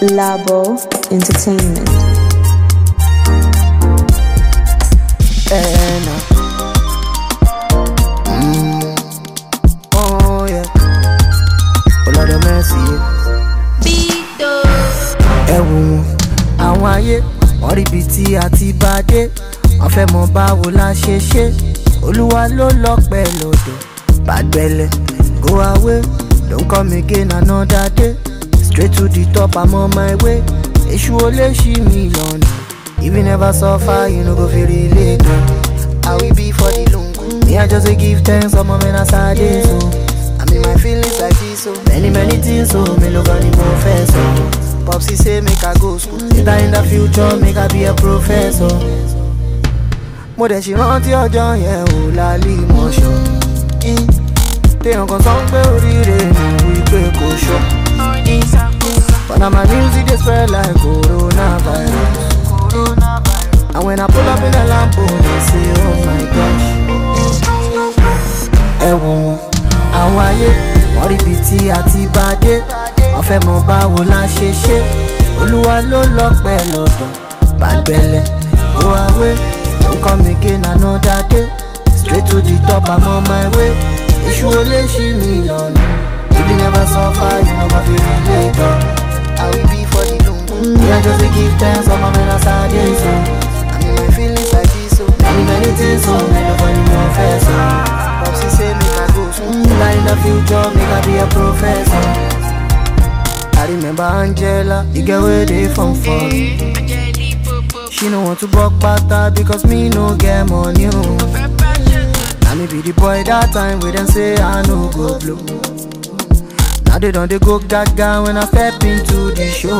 Labo Entertainment. Eh, nah. Mm. Oh, yeah. Oh, Lord have mercy. Ẹ wò wọ́n, àwọn ayé, wọ́n rí ibi tí a ti bá dé. Wọ́n fẹ́ mọ báwo la ṣe ṣe. Olúwa ló lọ́pẹ́ lọ́dọ̀. Bàgbẹ́lẹ̀, go away, don't come again another day. Straight to the top, I'm on my way. Èṣù ò lè ṣí mi lọ́nà. If you never suffer, you no go feel relate. I will be for the lungu. Me, I just dey give thanks for my men as I dey so. I mean my feelings like this so. Many many things so. Me look on the professor. Popsy say make I go school. Later in the future, make I be a professor. Mo dẹ̀ ṣe rántí ọjọ́ yẹn ò lálẹ́ ìmọ̀ṣọ́. Téèyàn kan sọ pé oríire mi wípé kò ṣọ́. But now my music dey spread like coronavirus. And when I pull up in a Lambo, they say, oh my gosh. Ẹ wò wọ́n, àwọn ayé, wọ́n rí ibi tí a ti bá dé. Wọ́n fẹ́ mọ báwo la ṣe ṣe. Olúwa ló lọ́pẹ́ lọ́dọ̀. Bàgbẹ́lẹ̀, go away, don't come again another day. Straight to the top, I'm on my way. Èṣù ò lè ṣí mi lọ́nà. If you never suffer, you no go feel relate. oh. I will be for the lungu. Me, I just dey give thanks for my men as I dey so. I mean my feelings like this so. Many many things so. Me nobody know first so. Popsy say make I go school. Like in the future, make I be a professor. I remember Angela, you get where they from for me. She no want to buck pata because me no get money. Oh. Now me be the boy that time we them say I no go blow. Now they don't they go gaga when I step into the show.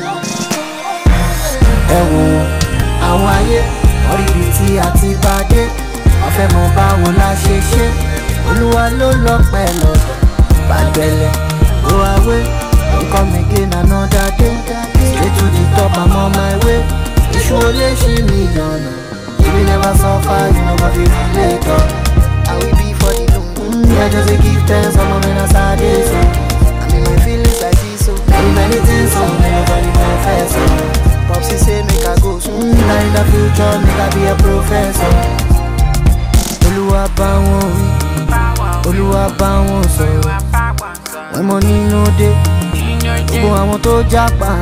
Ẹ wò wọ́n, àwọn ayé, wọ́n rí ibi tí a ti bá dé. Wọ́n fẹ́ mọ báwo la ṣe ṣe. Olúwa ló lọ́pẹ́ lọ́dọ̀. Bàgbẹ́lẹ̀, go away, don't come again another day. Straight to the top, I'm on my way. Èṣù ò lè ṣí mi lọ́nà. If you never suffer, you no go feel relate. oh. I will be for the lungu. Me, I just dey give thanks for my men as I dey so. I mean my feelings like this so. Many many things so. Me nobody confess so. Popsy say make I go school. Now in the future, make I be a professor. Olúwa bá wọn wí, Olúwa bá wọn sọ̀rọ̀. When money no dey, gbogbo àwọn tó jápa.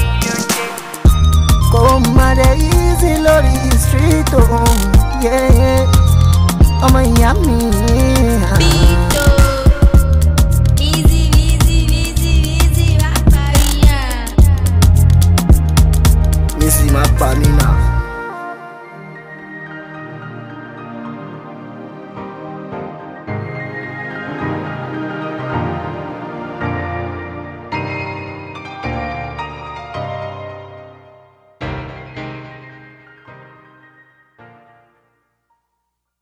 Kò má dé easy lórí street o. Yeah, yeah. Ọmọ ìyá mi. Missy má pa mí náà.